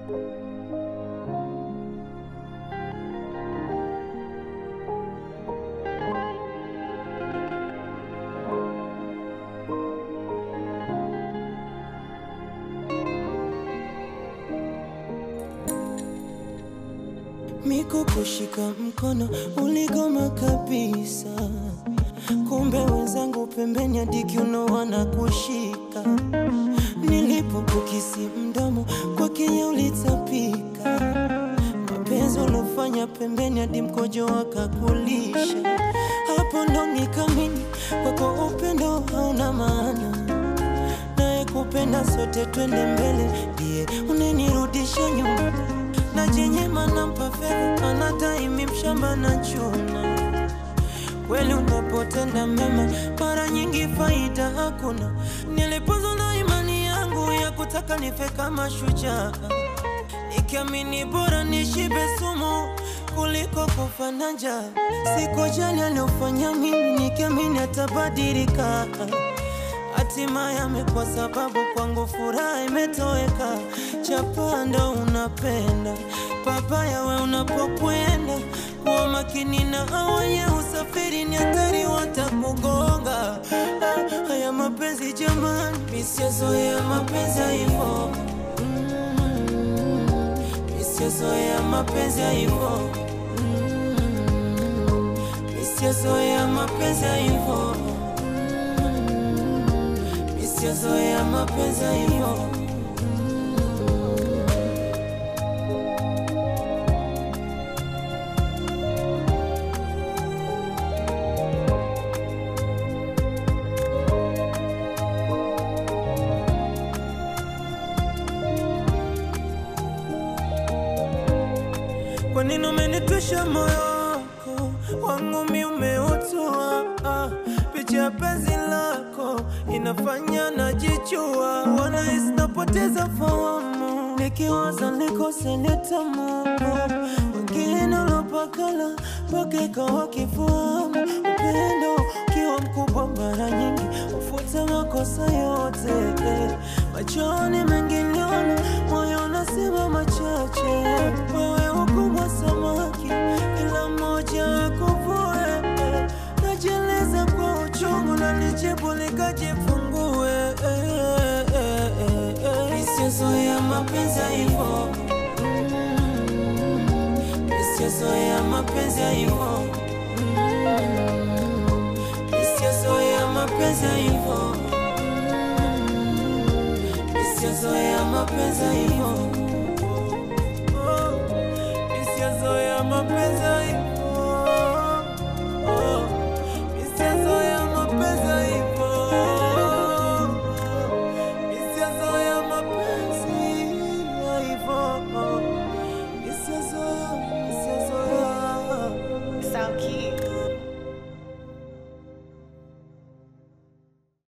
Miko kushika mkono uligoma kabisa, kumbe wenzangu pembeni hadi kiuno wanakushika. Nilipokukisi mdomo kwa Kenya ulitapika, mapenzi uliofanya pembeni hadi mkojo wakakulisha. Hapo ndo nikamini kwako upendo hauna maana, naye kupenda sote twende mbele, ndiye unenirudisha nyuma na jenyema nampa fedha anataimi mshamba na chuna. Kweli unapotenda mema, mara nyingi faida hakuna. Nilipozwa na imani yangu ya kutaka nife kama shujaa, nikiamini bora nishibe sumu kuliko kufa na njaa. Sikujali aliofanya mimi, nikiamini atabadilika. Hatimaye amekuwa sababu kwangu furaha imetoweka. Chapanda unapenda papaya, we unapokwenda kuwa makini na awenye usafiri, ni hatari watakugonga. Ah, haya mapenzi jamani, misiazoea mapenzi haivo, misiazoea mapenzi haivo, misiazoea mapenzi haivo sijazoea mapenzi hivyo. Kwa nini umenitwisha moyo wako wangu mi umeutua ah, picha ya penzi lako inafanya najichua, wanahisi napoteza fahamu, nikiwaza nikose nitamu wengine ulopakala mpaka ikawa kifahamu. Upendo ukiwa mkubwa, mara nyingi ufuta makosa yote machoni, mengi niona, moyo unasema machache. Wewe ukubwa samaki, kila mmoja akuvue najieleza kwa uchungu na nijibu nikajifungue. Isiyozoea mapenzi hivyo, isiyozoea mapenzi hivyo, isiyozoea mapenzi hivyo, isiyozoea mapenzi